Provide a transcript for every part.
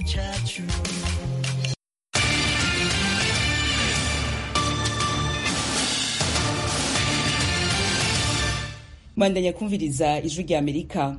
cyacu bandanya kumviriza ijwi rya amerika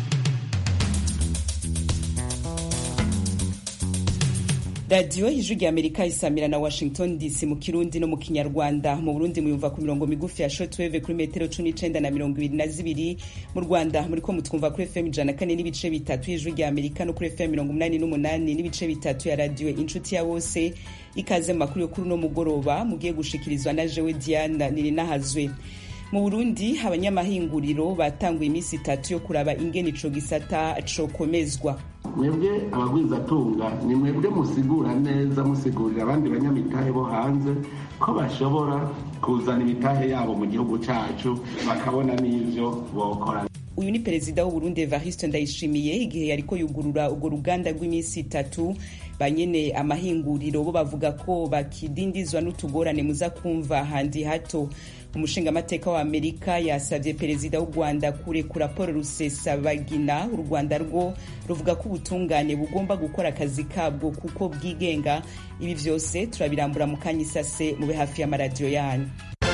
radiyo ijwi rya amerika isamira na washington dc mu kirundi no mu kinyarwanda mu burundi muyumva ku mirongo migufi ya shortwave kuri metero cumi n'icenda na mirongo ibiri na zibiri mu rwanda muriko mutwumva kuri fm ijana na kane n'ibice bitatu y'ijwi rya amerika no kuri fm mirongo umunani n'umunani n'ibice bitatu ya radiyo inshuti ya bose ikaze mu makuru yo kuri uno mugoroba mugiye gushikirizwa na jewe diana nirinahazwe mu burundi abanyamahinguriro batanguye iminsi itatu yo kuraba ingene ico gisata cokomezwa mwebwe abagwizatunga ni mwebwe musigura neza musigurira abandi banyamitahe bo hanze ko bashobora kuzana imitahe yabo mu gihugu cacu bakabona n'ivyo bokora uyu ni perezida w'uburundi evariste ndayishimiye igihe yariko yugurura urwo ruganda rw'iminsi itatu banyene amahinguriro bo bavuga ko bakidindizwa n'utugorane muza kumva handi hato umushingamateka wa amerika yasavye perezida w'u rwanda kurekura paul rusesabagina u rwanda rwo ruvuga ko ubutungane bugomba gukora akazi kabwo kuko bwigenga ibi vyose turabirambura mu kanya isase mube hafi y'amaradiyo yanyu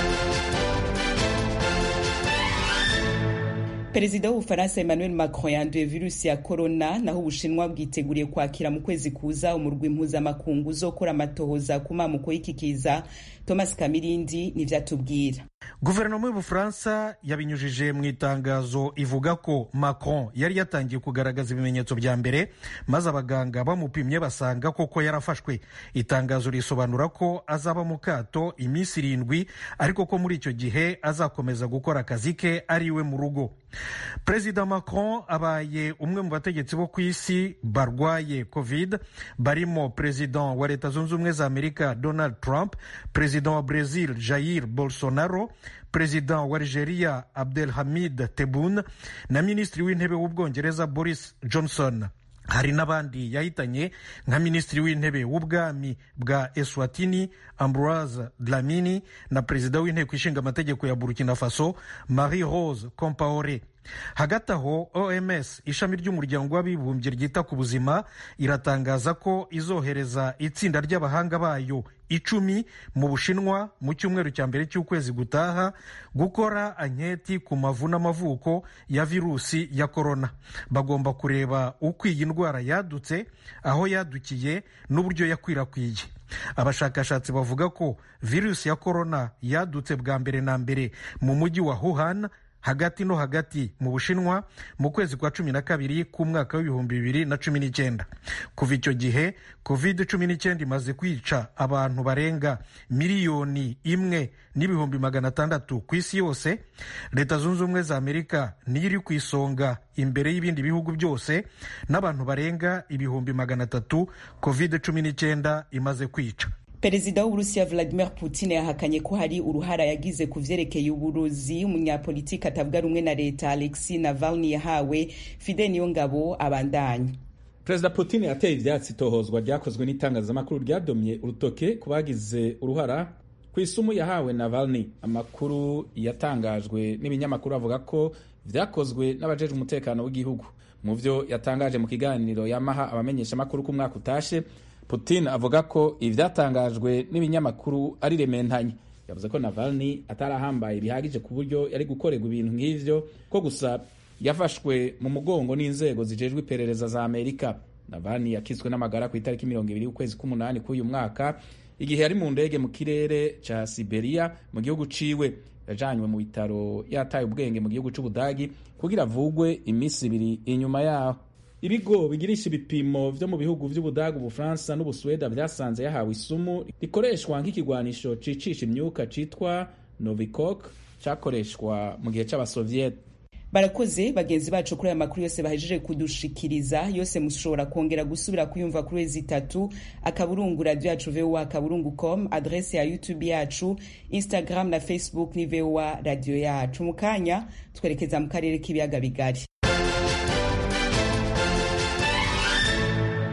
perezida w'ubufaransa emmanuel macron yanduye virusi ya corona naho ubushinwa bwiteguriye kwakira mu kwezi kuza umurwi mpuzamakungu uzokora amatohoza ku mamuko y'ikikiza thomas kamirindi n'ivyatubwira guverinoma y'ubufaransa yabinyujije mu itangazo ivuga ko macron yari yatangiye kugaragaza ibimenyetso bya mbere maze abaganga bamupimye basanga koko yarafashwe itangazo risobanura ko azaba mu kato iminsi irindwi ariko ko muri icyo gihe azakomeza gukora akazi ke ari iwe mu rugo perezida macron abaye umwe mu bategetsi bo ku isi barwaye covid barimo perezida wa leta zunze ubumwe za amerika donald trump perezida wa brazil jair bolsonaro perezida wa algeria abdelhamid tebboune na minisitiri w'intebe w'ubwongereza boris johnson hari n'abandi yahitanye nka minisitiri w'intebe w'ubwami bwa eswatini ambroise dlamini na perezida w'inteko ishinga amategeko ya burkina faso marie rose compaore hagati aho oms ishami ry'umuryango w'abibumbye ryita ku buzima iratangaza ko izohereza itsinda ry'abahanga bayo icumi mu bushinwa mu cyumweru cya mbere cy'ukwezi gutaha gukora anketi ku mavu n'amavuko ya virusi ya korona bagomba kureba uko iyi ndwara yadutse aho yadukiye n'uburyo yakwirakwiye abashakashatsi bavuga ko virusi ya korona yadutse bwa mbere na mbere mu mujyi wa wuhan hagati no hagati mu bushinwa mu kwezi kwa cumi na kabiri k'umwaka w'ibihumbi bibiri na cumi n'icyenda kuva icyo gihe covid cumi n'icyenda imaze kwica abantu barenga miliyoni imwe n'ibihumbi magana atandatu ku isi yose leta zunze ubumwe za amerika niyo iri ku isonga imbere y'ibindi bihugu byose n'abantu barenga ibihumbi magana atatu covid cumi n'icyenda imaze kwica perezida w'uburusiya vladimir putin yahakanye ko hari uruhara yagize ku vyerekeye uburozi umunyapolitiki atavuga rumwe na leta alexi navalny yahawe fide niyo ngabo abandanya perezida putin yateye ivyatsi itohozwa ryakozwe n'itangazamakuru ryadomye urutoke ku bagize uruhara ku isumu yahawe navalny amakuru yatangajwe n'ibinyamakuru avuga ko vyakozwe n'abajejwe umutekano w'igihugu mu vyo yatangaje mu kiganiro yamaha abamenyeshamakuru ku mwaka utashe putin avuga ko ivyatangajwe n'ibinyamakuru ari rementanye yavuze ko navalny atarahambaye bihagije ku buryo yari gukorerwa ibintu nk'ivyo ko gusa yafashwe mu mugongo n'inzego zijejwe iperereza za amerika navalny yakitswe n'amagara ku itariki mirongo ibiri y'ukwezi k'umunani k'uyu mwaka igihe yari mu ndege mu kirere ca siberia mu gihugu ciwe yajanywe mu bitaro yataye ubwenge mu gihugu c'ubudagi kugira avugwe iminsi ibiri inyuma yaho ibigo bigirisha ibipimo vyo mu bihugu vy'ubudagu ubufaransa n'ubusuweda vyasanze yahawe isumu rikoreshwa nk'ikigwanisho cicisha imyuka citwa novikok cakoreshwa mu gihe c'abasoviete barakoze bagenzi bacu kuri aya makuru yose bahejeje kudushikiriza yose mushobora kongera gusubira kuyumva kuri wezi itatu akaburungu radio yacu voa akaburungu com adrese ya youtube yacu instagram na facebook ni voa radio yacu mu kanya twerekeza mu karere k'ibiyaga bigari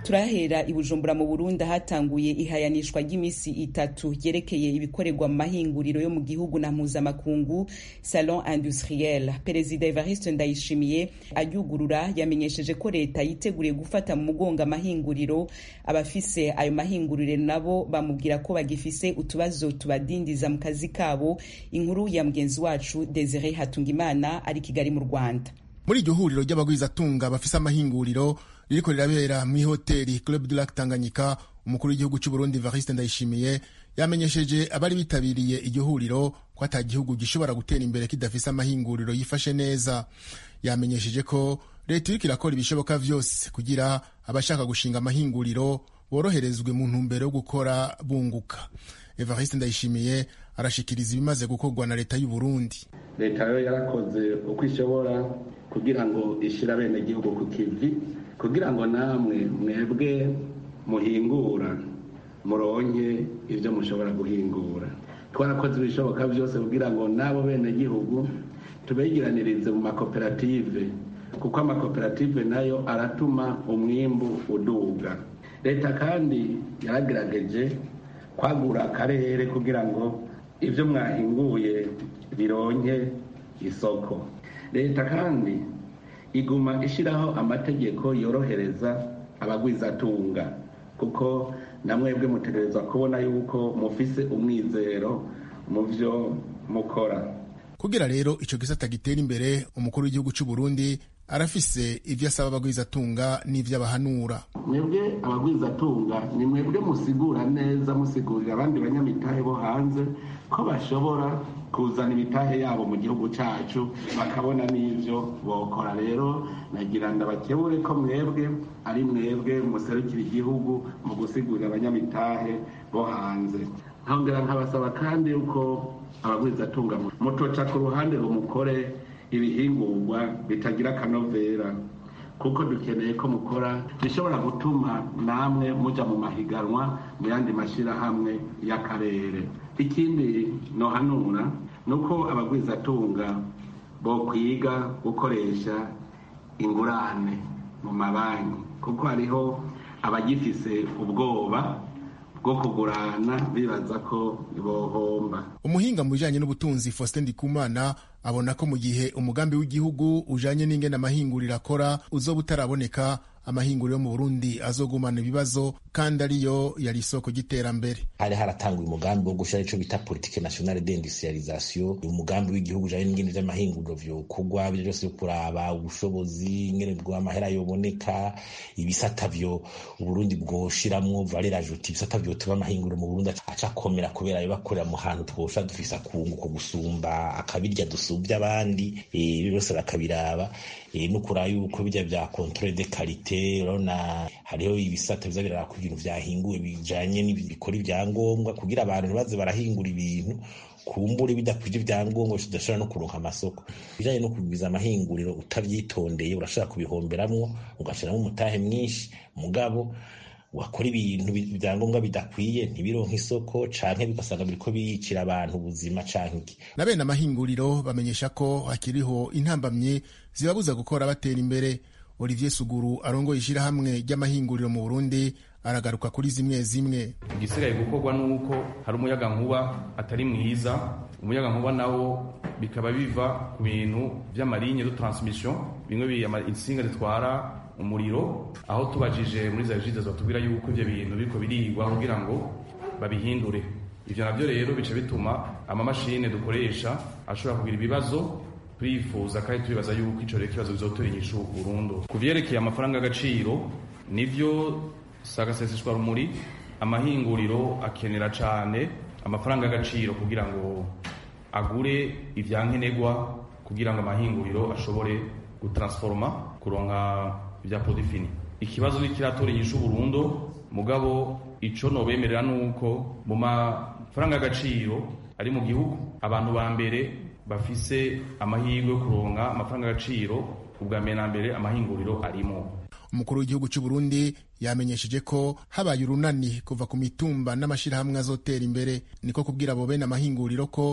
turahera i bujumbura mu burundi hatanguye ihayanishwa ry'iminsi itatu ryerekeye ibikorerwa mu mahinguriro yo mu gihugu na mpuzamakungu salon industriel perezida evariste ndayishimiye ayugurura yamenyesheje ko leta yiteguriye gufata mu mugongo amahinguriro abafise ayo mahinguriro nabo bamubwira ko bagifise utubazo tubadindiza mu kazi kabo inkuru ya mugenzi wacu desire hatungimana ari kigali mu rwanda muri iryo huriro ry'abagwizatunga bafise amahinguriro ririko rirabera mw'ihoteli club du lac tanganyika umukuru w'igihugu cy'u burundi evariste ndayishimiye yamenyesheje abari bitabiriye iryo huriro ko ata gihugu gishobora gutera imbere kidafise amahinguriro yifashe neza yamenyesheje ko leta iriko irakora ibishoboka vyose kugira abashaka gushinga amahinguriro boroherezwe mu ntumbero yo gukora bunguka evariste ndayishimiye arashikiriza ibimaze gukorwa na leta y'u burundi leta yo yarakoze uko ishobora kugira ngo ishire abenegihugu ku kivi kugira ngo namwe mwebwe muhingura muronke ibyo mushobora guhingura twarakoze ibishoboka byose kugira ngo n'abo benegihugu tubegiranirize mu makoperative kuko amakoperative nayo aratuma umwimbu uduga leta kandi yaragerageje kwagura akarere kugira ngo ibyo mwahinguye bironke isoko leta kandi iguma ishyiraho amategeko yorohereza abagwizatunga kuko namwebwe mutegereza kubona yuko mufise umwizero mu byo mukora kugira rero ico gisata gitera imbere umukuru w'igihugu cy'u Burundi arafise ivyo asaba abagwizatunga n'ivyo abahanura mwebwe abagwizatunga ni mwebwe musigura neza musigurira abandi banyamitahe bo hanze ko bashobora kuzana imitahe yabo mu gihugu cacu bakabona n'ivyo bokora rero nagira ndabakebure ko mwebwe ari mwebwe muserukira igihugu mu gusigurira abanyamitahe bo hanze nkongera nkabasaba kandi yuko abagwizatunga mutoca ku ruhande ngo mukore ibihingurwa bitagira akanovera kuko dukeneye ko mukora bishobora gutuma namwe muja mu mahiganwa mu yandi mashyirahamwe y'akarere ikindi nohanura ni uko abagwizatunga bo kwiga gukoresha ingurane mu mabanki kuko hariho abagifise ubwoba bwo kugurana bibaza ko bohomba umuhinga mu bijanye n'ubutunzi Faustin Ndikumana abona ko mu gihe umugambi w'igihugu ujanye n'ingene amahinguriro akora uzoba utaraboneka amahinguriro yo mu Burundi azogumana ibibazo kandi ariyo yari isoko ry'iterambere hari haratanguye umugambi wo gushira ico bita politique nationale d'industrialisation umugambi w'igihugu ujanye n'ingene vy'amahinguriro vyokorwa ivyo vyose vyo kuraba ubushobozi ingene bw'amahera yoboneka ibisata vyo uburundi bwoshiramwo valeur ajoute ibisata vyotuma amahinguriro mu burundi aca akomera kubera yo bakorera mu hantu twosha dufise akunguko gusumba akabirya dusubya abandi ibyo byose bakabiraba no kuraba yuko bijya vya controle de qualité urabona hariho ibisata biza biraraba ko ibintu vyahinguwe bijanye n'ibikora ibyangombwa kugira abantu ntibaze barahingura ibintu kumbure bidakwije ibyangombwa bidashobora no kuronka amasoko bijanye no kugwiza amahinguriro utavyitondeye urashobora kubihomberamwo ugashiramo umutahe mwinshi mugabo wakora ibintu ibyangombwa bidakwiye ntibironke isoko canke bigasanga biriko biyicira abantu ubuzima canke iki na bene amahinguriro bamenyesha ko hakiriho intambamye zibabuza gukora batera imbere olivier suguru arongoye ishirahamwe ry'amahinguriro mu burundi aragaruka kuri zimwe zimwe igisigaye gukorwa nuko hari umuyaga nkuba atari mwiza umuyaga nkuba nawo bikaba biva ku bintu vy'amalinye de transmission bimwe insinga zitwara umuriro aho tubajije muri za jide batubwira yuko ivyo bintu biriko birigwa kugira ngo babihindure ivyo navyo rero bica bituma amamashine dukoresha ashobora kugira ibibazo turifuza kandi turibaza yuko ico rero ikibazo bizotora inyishu burundu ku vyerekeye amafaranga y'agaciro nivyo sagaseseshwa rumuri amahinguriro akenera cane amafaranga y'agaciro kugira ngo agure ivyankenerwa kugira ngo amahinguriro ashobore gutransforma kuronka vya produit fini ikibazo nikiratora inyishu burundu mugabo ico nobemerera nuko mu mafaranga y'agaciro ari mu gihugu abantu ba mbere bafise amahirwe yo kuronka amafaranga y'agaciro ubwa mbere na mbere amahinguriro arimo umukuru w'igihugu cy'u Burundi yamenyesheje ko habaye urunani kuva ku mitumba n'amashirahamwe azotera imbere niko kubwira abo bene amahinguriro ko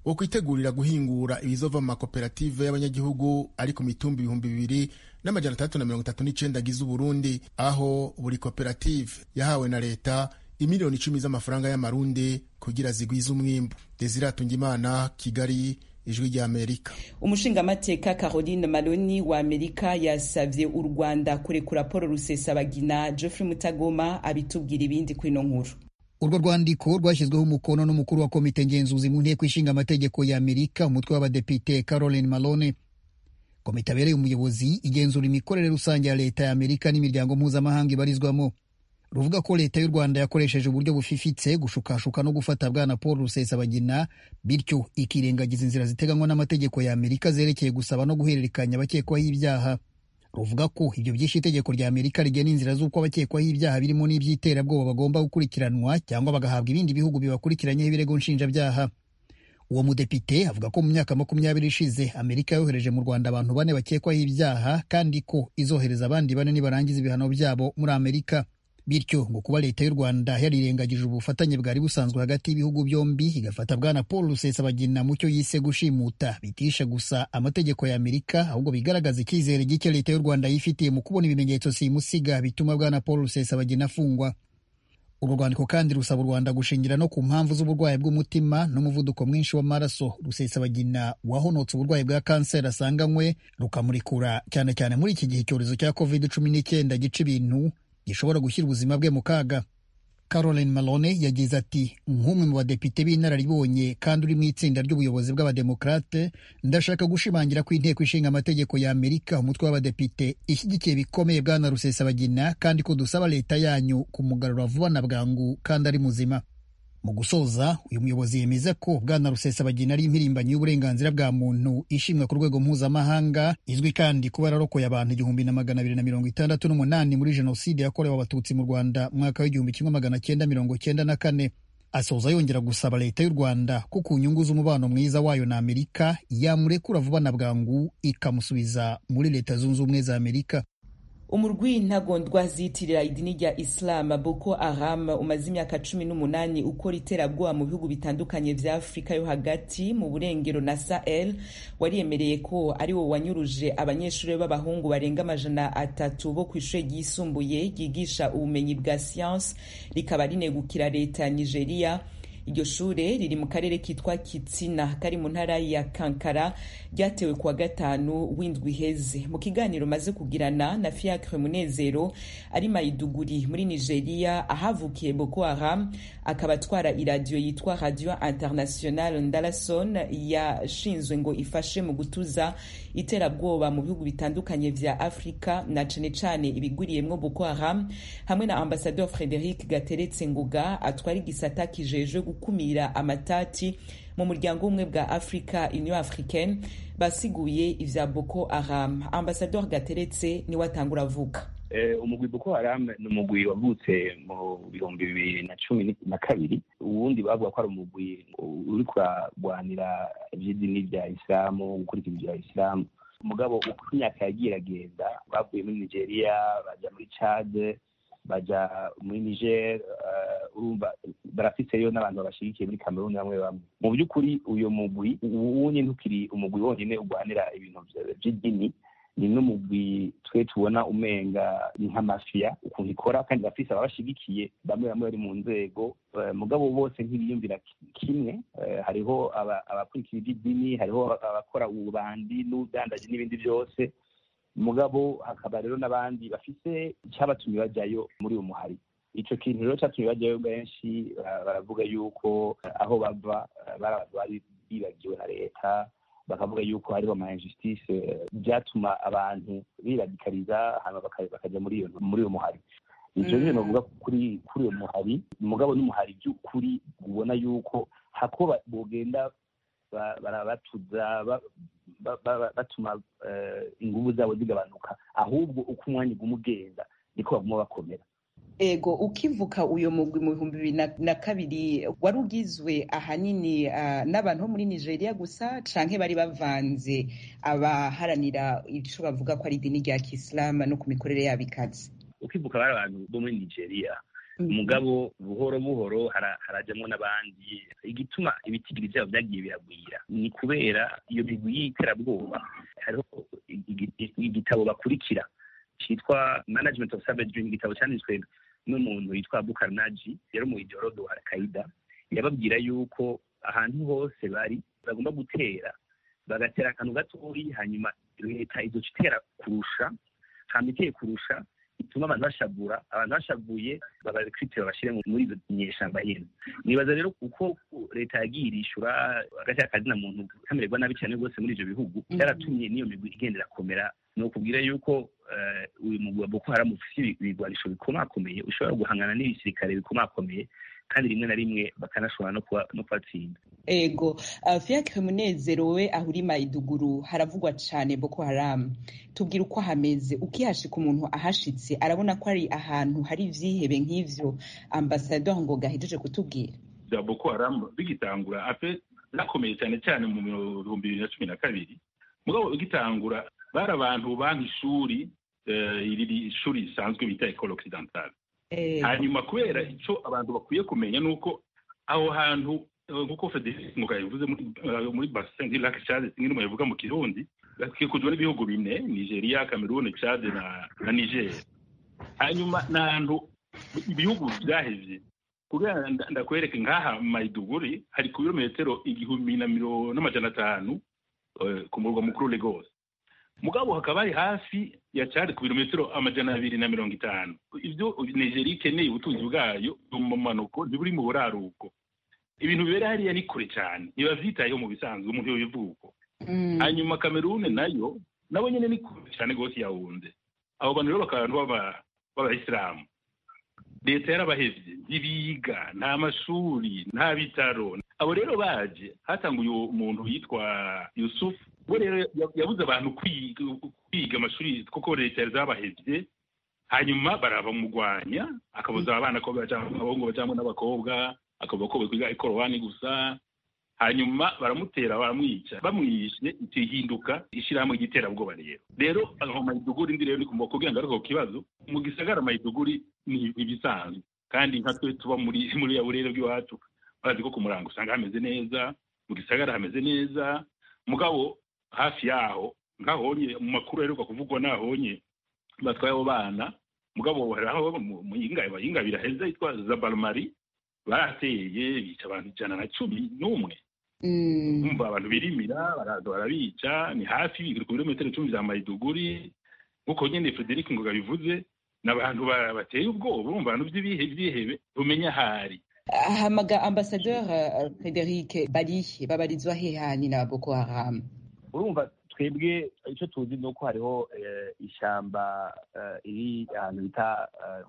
wo kwitegurira guhingura ibizova mu makoperative y'abanyagihugu ari ku mitumba ibihumbi bibiri n'amajana atandatu na mirongo itatu n'icenda agize uburundi aho buri koperative yahawe na leta imiliyoni icumi z'amafaranga y'amarundi kugira zigwize umwimbu desiratunga imana kigali ijwi rya amerika umushingamateka caroline maloni wa amerika yasavye u rwanda kurekura paul rusesabagina geoffrey mutagoma abitubwira ibindi kuri ino nkuru urwo rwandiko rwashyizweho umukono n'umukuru wa komite ngenzuzi mu nteko ishinga amategeko ya amerika umutwe w'abadepite caroline malone komite abereye umuyobozi igenzura imikorere rusange ya leta ya amerika n'imiryango mpuzamahanga ibarizwamo ruvuga ko leta y'u rwanda yakoresheje uburyo bufifitse gushukashuka no gufata bwana paul rusesabagina bityo ikirengagiza inzira ziteganywa n'amategeko ya amerika zerekeye gusaba no guhererekanya abakekwaho ibyaha ruvuga ko ibyo byishe itegeko rya amerika rigena inzira z'uko abakekwaho ibyaha birimo n'iby'iterabwoba bagomba gukurikiranwa cyangwa bagahabwa ibindi bihugu bibakurikiranyeho ibirego nshinjabyaha uwo mudepite avuga ko mu myaka makumyabiri ishize amerika yohereje mu rwanda abantu bane bakekwaho ibyaha kandi ko izohereza abandi bane nibarangiza ibihano byabo muri amerika bityo ngo kuba leta y'u rwanda yarirengagije ubufatanye bwari busanzwe hagati y'ibihugu byombi igafata bwana paul rusesabagina mu cyo yise gushimuta bitisha gusa amategeko ya amerika ahubwo bigaragaza icyizere gike leta y'u rwanda yifitiye mu kubona ibimenyetso simusiga bituma bwana paul rusesabagina afungwa uru rwandiko kandi rusaba u rwanda gushingira no ku mpamvu z'uburwayi bw'umutima n'umuvuduko mwinshi w'amaraso rusesabagina wahonotse uburwayi bwa kanseri asanganywe rukamurekura cyane cyane muri iki gihe icyorezo cya covid cumi n'icyenda gica ibintu gishobora gushyira ubuzima bwe mu kaga caroline malone yagize ati nk'umwe mu badepite b'inararibonye kandi uri mu itsinda ry'ubuyobozi bw'abademokrate ndashaka gushimangira ko inteko ishinga amategeko ya amerika umutwe w'abadepite ishyigikiye bikomeye bwana rusesabagina kandi ko dusaba leta yanyu kumugarura vuba na bwangu kandi ari muzima mu gusoza uyu muyobozi yemeza ko bwana rusesabagina ari impirimbanyi y'uburenganzira bwa muntu ishimwa ku rwego mpuzamahanga izwi kandi kuba yararokoye abantu igihumbi na magana abiri na mirongo itandatu n'umunani muri jenoside yakorewe abatutsi mu rwanda mu mwaka w'igihumbi kimwe magana cyenda mirongo cyenda na kane asoza yongera gusaba leta y'u rwanda ko ku nyungu z'umubano mwiza wayo na amerika yamurekura vuba na bwangu ikamusubiza muri leta zunze ubumwe za amerika umurwi ntagondwa ziyitirira idini rya islam boko haram umaze imyaka cumi n'umunani ukora iterabwoba mu bihugu bitandukanye vya afurika yo hagati mu burengero na sahel wariyemereye ko ari wo wanyuruje abanyeshuri b'abahungu barenga amajana atatu bo ku ishuri ryisumbuye ryigisha ubumenyi bwa siyansi rikaba rinegukira leta ya nigeria iryo shure riri mu karere kitwa kitsina kari mu ntara ya kankara ryatewe kuwa gatanu w'indwi iheze mu kiganiro maze kugirana na fiacre munezero ari mayiduguri muri nigeria ahavukiye boko haram akaba atwara iradiyo yitwa radio international ndalason yashinzwe ngo ifashe mu gutuza iterabwoba mu bihugu bitandukanye vya afurika na cane cane ibigwiriyemwo boko haram hamwe na ambasador frederic gateretse nguga atwara igisata kijejwe gukumira amatati mu muryango w'ubumwe bwa afurika union africaine basiguye ivya boko haram ambasador gateretse niwe atangura avuga umugwi boko haram ni umugwi wavutse mu bihumbi bibiri na cumi na kabiri uwundi bavuga ko ari umugwi uri kuragwanira ivy'idini rya isilamu gukurikiza ibya isilamu umugabo uko imyaka yagiye iragenda bavuye muri nigeria baja muri cade baja muri niger urumva barafiseyo n'abantu babashigikiye muri cameroon bamwe bamwe mu by'ukuri uyu mugwi uwunye ntukiri umugwi wonyine urwanira ibintu vy'idini ni n'umugwi twe tubona umenga ni nk'amafiya ukuntu ikora kandi bafise ababashigikiye bamwe bamwe bari mu nzego mugabo bose ntibiyumvira kimwe hariho abakurikira iby'idini hariho abakora ububandi n'ubudandaji n'ibindi byose mugabo hakaba rero n'abandi bafise icyabatumye bajyayo muri uwo muhari ico kintu rero catumye bajyayo benshi baravuga yuko aho bava bari bibagiwe na leta bakavuga yuko hariho ama injustice byatuma abantu biradikariza hanyuma bakajya muri iyo muri uwo muhari ivyo nyine novuga kuri kuri uwo muhari umugabo n'umuhari by'ukuri ubona yuko hako bogenda barabatuza batuma inguvu zabo zigabanuka ahubwo uko umwanya uguma ugenda niko baguma bakomera ego ukivuka uyo mugwi mu bihumbi bibiri na kabiri wari ugizwe ahanini n'abantu bo muri nigeria gusa canke bari bavanze abaharanira ico bavuga ko ari idini rya kisilamu no ku mikorere yabo ikaze ukivuka bari abantu bo muri nigeria mugabo buhoro buhoro harajamwo n'abandi igituma ibitigiri vyabo vyagiye biragwira ni kubera iyo migwi y'iterabwoba hariho igitabo bakurikira citwa management of savage dream igitabo canditswe n'umuntu yitwa bukarnaji yari mu idorodo wa al-qaida yababwira yuko ahantu hose bari bagomba gutera bagatera akantu gatoyi hanyuma leta izoca itera kurusha hama iteye kurusha ituma abantu bashavura abantu bashavuye babarekrite babashire muri izo nyeshamba nyene nibaza rero kuko leta yagiye irishura hagati y'akazina muntu kamererwa nabi cyane rwose muri ivyo bihugu byaratumye n'iyo migwi igenda irakomera ni ukubwira yuko uyu mugwi wa boko haramu ufise ibigwanisho bikomakomeye ushobora guhangana n'ibisirikare bikomakomeye kandi rimwe na rimwe bakanashobora no kubatsinda ego uh, fiacre munezero we aho uri maiduguru haravugwa cane boko haramu tubwira uko hameze ukihashika umuntu ahashitse arabona ko ari ahantu hari ivyihebe nk'ivyo ambasador ngo gahejeje kutubwira bya boko haramu bigitangura ape zakomeye cyane cyane mu bihumbi bibiri na cumi na kabiri mugabo bigitangura bari abantu banka ishuri iri shuri risanzwe bita ecole occidentale hanyuma kubera icyo abantu bakwiye kumenya ni uko aho hantu nk'uko federike ngo yabivuze muri bassin du lac chad kimwe n'umuntu yavuga mu kirundi gakikujwe n'ibihugu bine nigeria cameroon chad na na niger hanyuma ni ahantu ibihugu byahevye kubera ndakwereke nk'aha maiduguri hari ku birometero igihumbi na mirongo n'amajana atanu ku murwa mukuru lagos mugabo hakaba hari hafi ya cari ku birometero amajana abiri na mirongo itanu ibyo nigeria ikeneye ubutunzi bwayo mu manuko ntiburi mu buraruko ibintu bibera hariya ni kure cyane ntibavyitayeho mu bisanzwe umuntu yobivuko hanyuma kamerune nayo nabo nyene ni kure cyane rwose yawunze abo bantu rero bakaba abantu b'abayisilamu leta yarabahevye ntibiga nta mashuri nta bitaro abo rero baje hatanguye umuntu yitwa yusufu we rero yabuze abantu kwiga amashuri kuko leta yari zabahevye hanyuma barabamugwanya akabuza abana ko abahungu bajamwe n'abakobwa akavuga ko bakwiga ikorowani gusa hanyuma baramutera baramwica bamwishe ihinduka ishyirahamwe ry'iterabwoba rero rero aho mayiduguri ndi rero ni kumva kugira ngo ariko kibazo mu gisagara mayiduguri ni ibisanzwe kandi nka twe tuba muri muri ya burere bw'iwacu barazi ko ku murango usanga hameze neza mu gisagara hameze neza mugabo hafi yaho nkahonye mu makuru aheruka kuvugwa nahonye batwaye abo bana mugabo hari aho mu yinga biraheze yitwa zabalmari barateye bica abantu ijana na cumi n'umwe umva abantu birimira baraza barabica ni hafi ku birometero icumi vya mayiduguri nk'uko nyene frederic ngoga bivuze ni abantu bateye ubwoba urumva abantu vy'ibihebe bumenya ahari hamaga ambasadeur frederic barihe babarizwa hehani na boko haram urumva twebwe icyo tuzi ni uko hariho ishyamba iri ahantu bita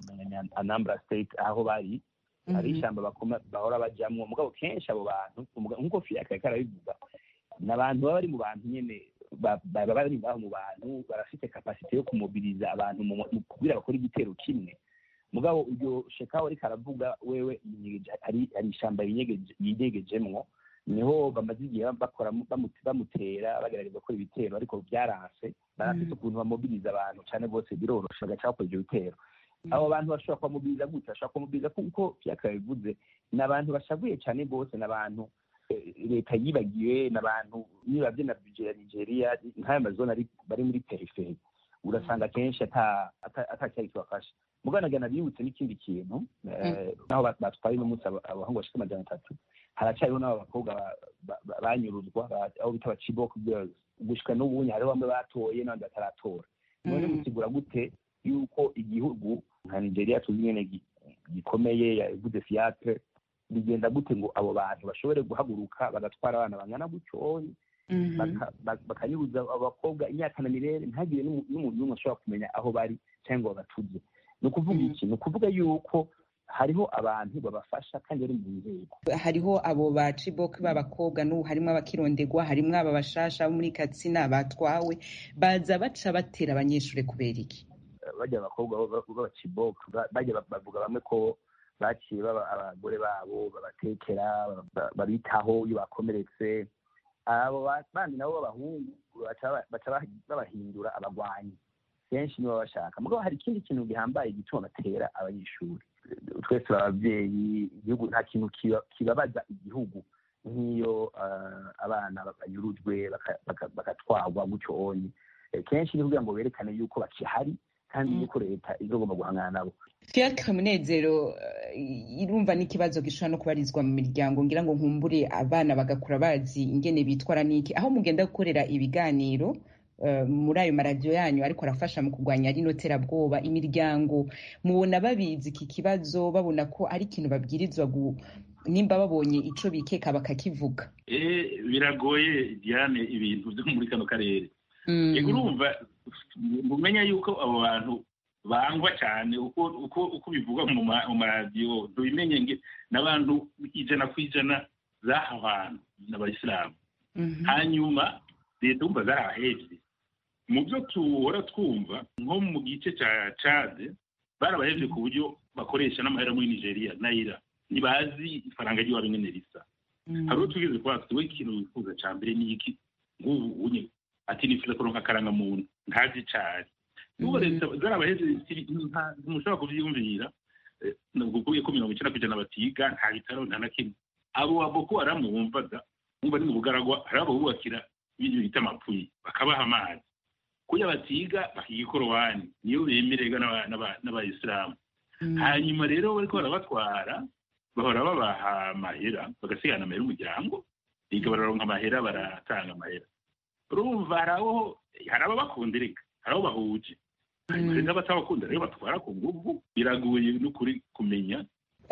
anambra state aho bari hari ishyamba bahora bajyamo mugabo kenshi abo bantu nk'uko fiyaka yariko arabivuga ni abantu baba bari mu bantu nyine baba bari ngaho mu bantu barafite kapasite yo kumobiriza abantu kugira bakora igitero kimwe mugabo iryo shekaho ariko aravuga wewe hari ishyamba yidegejemwo niho bamaze igihe bakora bamutera bagerageza gukora ibitero ariko byaranse barafite ukuntu bamobiriza abantu cyane rwose biroroshe bagaca bakora ibyo bitero abo bantu bashobora kubamubiriza gute bashobora kubamubiriza kuko vyaka bivuze ni abantu bashavuye cyane rwose ni abantu leta yibagiwe ni abantu nibavye na budget ya nigeria nk'ayo mazone bari muri periferi urasanga kenshi ata cyari kibafasha muganagana bibutse n'ikindi kintu naho batwaye uno munsi abahungu bashika amajana atatu haracyariho n'abo bakobwa banyuruzwa aho bita abacibok girls gushika n'ubunye hariho bamwe batoye n'abandi bataratora none musigura gute yuko igihugu nka nigeria tuzi nyene gikomeye yavuze fiatre bigenda gute ngo abo bantu bashobore guhaguruka bagatwara abana bangana gutyoye bakanyuruza abakobwa imyaka na mirere ntagire n'umuntu n'umwe ashobora kumenya aho bari cyangwa ngo babatuze ni ukuvuga iki ni ukuvuga yuko hariho abantu babafasha kandi bari mu nzego hariho abo ba cibok b'abakobwa n'ubu harimo abakirondegwa harimo aba bashasha bo muri katsina batwawe baza baca batera abanyeshuri kubera iki bajya abakobwa b'abacibok bajya bavuga bamwe ko baciye abagore babo babatekera babitaho iyo bakomeretse abo bandi nabo b'abahungu baca babahindura abagwanyi kenshi nibo bashaka mugabo hari ikindi kintu gihambaye gituma batera abanyeshuri twese turi ababyeyi igihugu nta kintu kibabaza igihugu nk'iyo abana banyurujwe bagatwarwa gutyo onye kenshi ni kugira ngo berekane yuko bakihari kandi yuko leta izogomba guhangana nabo fiacre munezero irumva n'ikibazo gishobora no kubarizwa mu miryango ngira ngo nkumbure abana bagakura bazi ingene bitwara n'iki aho mugenda gukorera ibiganiro muri ayo maradiyo yanyu ariko arafasha mu kurwanya rino terabwoba imiryango mubona babizi iki kibazo babona ko ari ikintu babwirizwa nimba babonye ico bikeka bakakivuga biragoye diane ibintu byo muri kano karere yego urumva mumenya yuko abo bantu bangwa cyane uko bivugwa mu maradiyo tubimenye n'abantu ijana ku ijana z'aha hantu n'abayisilamu hanyuma leta wumva zarabahebye mu byo tuhora twumva nko mu gice cya cade barabahebye ku buryo bakoresha n'amahera muri nigeria nayira ntibazi ifaranga ry'iwabo ingene risa hari uwo tugeze kuba we ikintu wifuza cya mbere ni iki ngubu unye ati nifuza kuronka akarangamuntu ntazi icari n'ubwo leta zarabaheze ntimushobora kuvyiyumvira kuvuye ko mirongo icenda kw'ijana batiga nta bitaro nta na kimwe abo ba boko haramu wumvaga wumva ni mu bugaragwa hari abo bubakira ibintu bita amapfuyi bakabaha amazi kuya batiga bakiga ikorowani niyo bemererwa n'abayisilamu hanyuma rero bariko barabatwara bahora babaha amahera bagasigana amahera umuryango biga bararonka amahera baratanga amahera urumva hari abo hari ababakundirika hari abo bahuje hanyuma rero abatabakunda rero batwara ku nguvu biragoye n'ukuri kumenya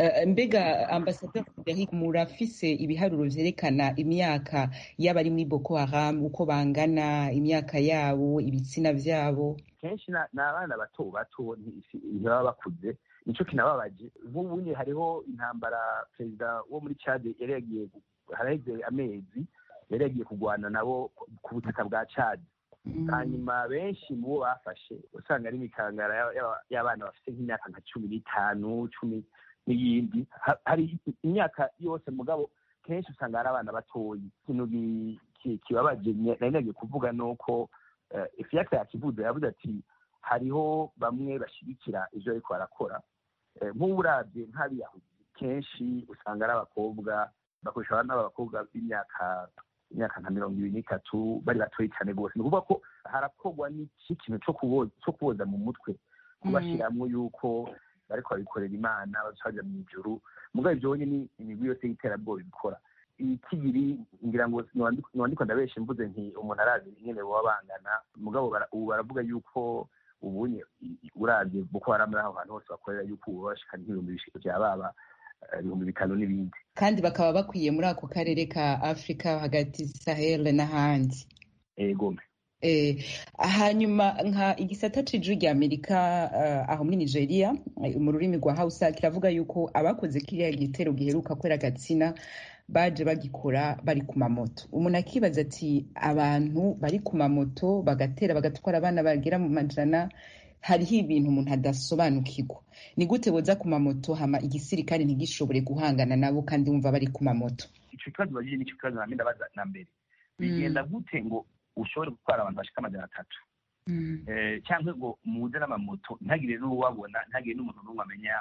mbega ambasaderi frederic murafise ibiharuro vyerekana imyaka y'abari muri boko haram uko bangana imyaka yabo ibitsina vyabo kenshi ni abana bato bato ntibaba bakuze nico kinababaje nk'ubunye hariho intambara perezida wo muri cade yari yagiye haraheze amezi yari yagiye kurwana nabo ku butaka bwa cade hanyuma benshi mu bo bafashe usanga ari imikangara y'abana bafite nk'imyaka nka cumi n'itanu cumi n'iyindi hari imyaka yose mugabo kenshi usanga hari abana batoyi ikintu kibabaje nari nagiye kuvuga ni uko ifiyaka yakivuze yavuze ati hariho bamwe bashyigikira ibyo ariko barakora nk'ubu urabye nk'abiyahudi kenshi usanga ari abakobwa bakoresha abana b'abakobwa b'imyaka imyaka nka mirongo ibiri n'itatu bari batoyi cyane rwose ni ukuvuga ko harakorwa n'ikintu cyo kuboza mu mutwe kubashyiramo yuko bariko babikorera imana baja mu ijuru mugabo ibyo ni imigwi yose y'iterabwoba ibikora ikigiri ngira ngo niwandiko ndabeshe mvuze nti umuntu arazi ingene boba bangana mugabo ubu baravuga yuko ubunye uravye boko haram aho hantu hose bakorera yuko ubu bashika nk'ibihumbi bishika vya baba ibihumbi bitanu n'ibindi kandi bakaba bakwiye muri ako karere ka afurika hagati sahel n'ahandi egome hanyuma nka igisata c'ijwi rya amerika aho muri nigeria mu rurimi rwa hausa kiravuga yuko abakoze kiriya gitero giheruka kwera gatsina baje bagikora bari ku mamoto umuntu akibaza ati abantu bari ku mamoto bagatera bagatwara abana bagera mu majana hariho ibintu umuntu adasobanukirwa ni gute boza ku mamoto hama igisirikare ntigishobore guhangana nabo kandi wumva bari ku mamoto ico kibazo bagije nico kibazo namwe ndabaza na mbere bigenda gute ngo ushobore gutwara abantu bashika amajana atatu cyangwa ngo muze n'amamoto ntagire n'uwabona ntagire n'umuntu n'umwe amenya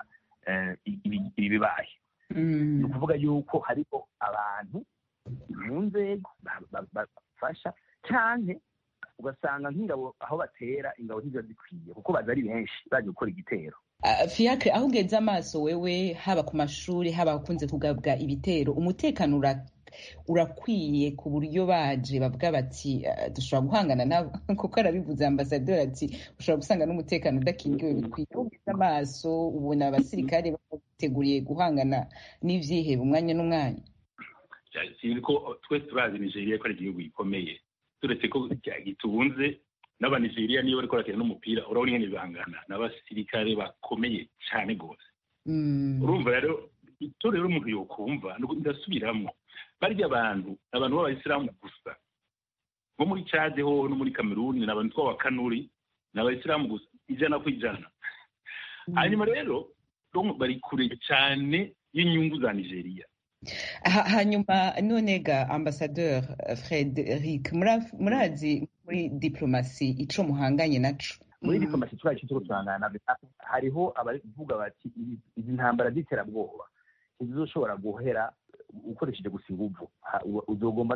ibibaye ni ukuvuga yuko hariho abantu mu nzego bafasha cyane ugasanga nk'ingabo aho batera ingabo ntiziba zikwiye kuko baza ari benshi baje gukora igitero fiacre aho ugeze amaso wewe haba ku mashuri haba hakunze kugabwa ibitero umutekano urakwiye ku buryo baje bavuga bati dushobora guhangana nabo kuko arabivuze ambasaderi ati ushobora gusanga n'umutekano udakingiwe bikwiye ugeze amaso ubona abasirikare bateguriye guhangana n'ivyihebe umwanya n'umwanya sinzi ko twese turazi nigeria ko ari igihugu gikomeye turetse ko gitunze n'abanigeriya niyo bariko barakina n'umupira urabona ingene bangana n'abasirikare bakomeye cyane rwose urumva rero icyo rero umuntu yokumva ndasubiramo barya abantu abantu b'abayisilamu gusa nko muri cade hoho no muri kameruni ni abantu tw'abakanuri ni abayisilamu gusa ijana ku ijana hanyuma rero bari kure cyane y'inyungu za nigeria hanyuma none ga ambasaderi frederic murazi muri diplomasi ico muhanganye naco muri diplomasi turacu turiko turangana hariho abavuga bati izi ntambara z'iterabwoba ntizizoshobora guhera ukoresheje gusa inguvu uzogomba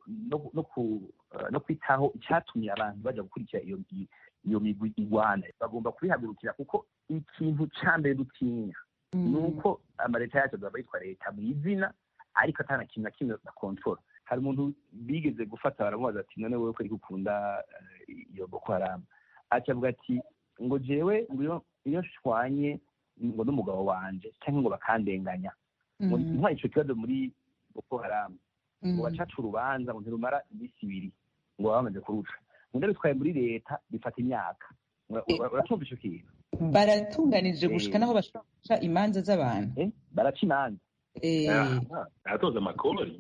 no kwitaho icyatumye abantu bajya gukurikira iyo iyo migwi igwana bagomba kubihagurukira kuko ikintu cya mbere dutinya ni uko amaleta yacu azaba yitwa leta mu izina ariko atana kintu na kimwe na kontora hari umuntu bigeze gufata baramubaza ati none wowe ko ariko ukunda iyo boko haramu acavuga ati ngo jewe iyo nshwanye ngo n'umugabo wanje cyangwa ngo bakandenganya ngo ntwaye ico kibazo muri boko haramu ngo bacaca urubanza ngo ntirumara iminsi ibiri ngo baba bamaze kuruca ngo ndabitwaye muri leta bifata imyaka uratumva ico kintu baratunganije gushika naho bashobora guca imanza z'abantu baraca imanza baratoza amakori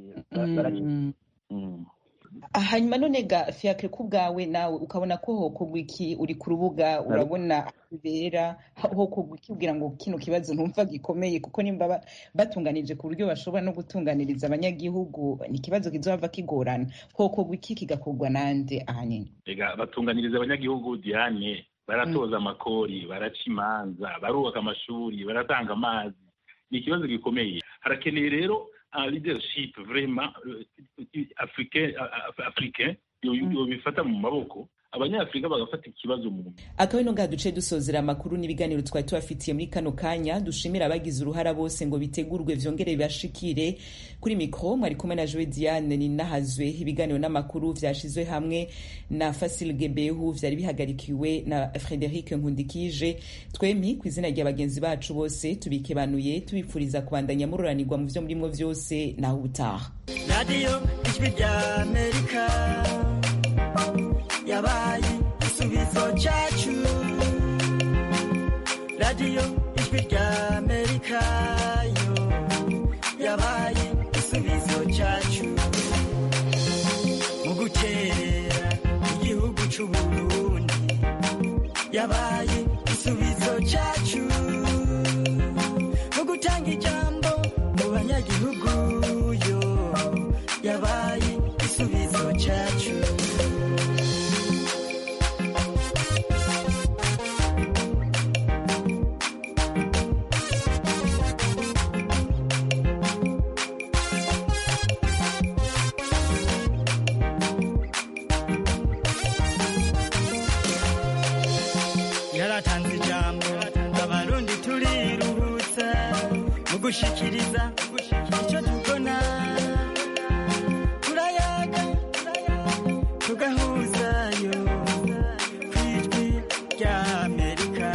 hanyuma none ga fiakre ku bwawe nawe ukabona ko hokorwa iki uri ku rubuga urabona bibera hokorwa iki kugira ngo kino kibazo ntumva gikomeye kuko nimba batunganije ku buryo bashobora no gutunganiriza abanyagihugu ni ikibazo kizohava kigorana hokorwa iki kigakorwa nande ahanini ega batunganiriza abanyagihugu diane baratoza amakori baraca imanza barubaka amashuri baratanga amazi ni ikibazo gikomeye harakeneye rero leadership vraiment africain africain bifata mu maboko abanyafurika bagafata ikibazo mu akaba ino ngaha duce dusozera amakuru n'ibiganiro twari tubafitiye muri kano kanya dushimira abagize uruhara bose ngo bitegurwe vyongere bibashikire kuri mikro mwari kumwe na Joe Diane ninahazwe ibiganiro n'amakuru vyashizwe hamwe na Fasil Gebehu vyari bihagarikiwe na Frederic Nkundikije twemi ku izina rya bagenzi bacu bose tubikebanuye tubipfuriza kubandanya mururanirwa mu vyo murimwo vyose naho ubutaha radio ijwi rya Amerika yabaye igisubizo cyacu radiyo ijwi rya amerika yo yabaye igisubizo cyacu mu gukerera igihugu cy'u burundi yabaye igisubizo cyacu mu gutanga ijambo mu banyagihugu yo yabaye igisubizo cyacu yaratanze ijambo abarundi turiruhutsa mu gushikiriza icyo tubona turayaga tugahuzayo ku ijwi rya amerika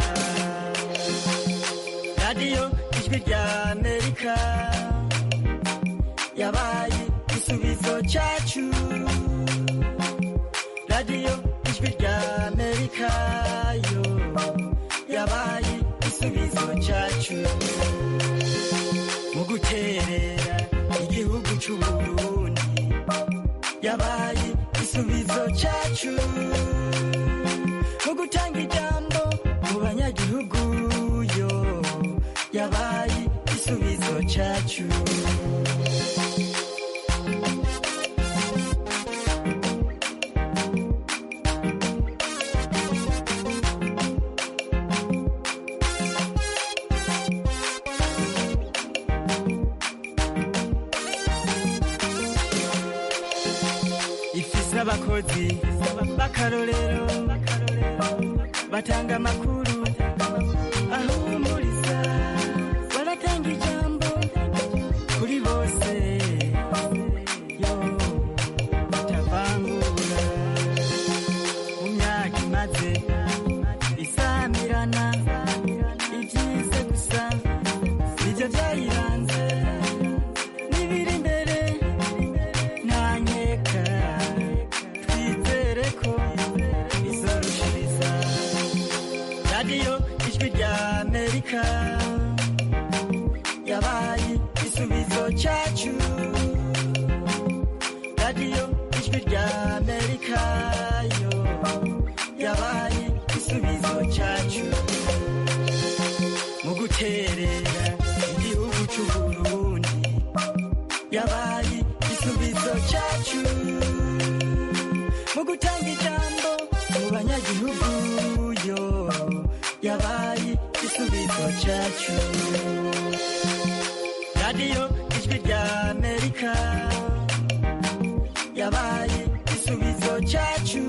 radiyo ijwi rya amerika yabaye igisubizo cyacu radiyo ijwi rya amerika yo yabaye igisubizo cyacu mu guterera igihugu cy'u burundi yabaye igisubizo cyacu mu gutanga ijambo mu banyagihugu yo yabaye igisubizo cyacu ifise abakozi b'akarorero batanga amakuru ahumuriza baratanga ijambo kuri bose yo batavangura mu myaka imaze isamirana ibyize gusa nibyo byayiranze n'ibiri imbere nta nkeka twizere ko izorushiriza radiyo ijwi rya amerika yabaye igisubizo cyacu radiyo ijwi rya amerika yo yabaye igisubizo cyacu mu guterera igihugu cy'u burundi yabaye igisubizo cyacu mu gutanga ijambo mu banyagihugu igisubizo cyacu radiyo ijwi rya amerika yabaye igisubizo cyacu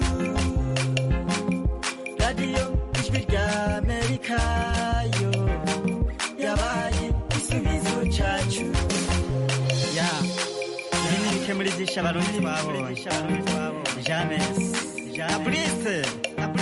radiyo ijwi rya amerika yo yabaye igisubizo cyacu ya ibi ni bike muri byinshi abarundi babonye james na burise na burise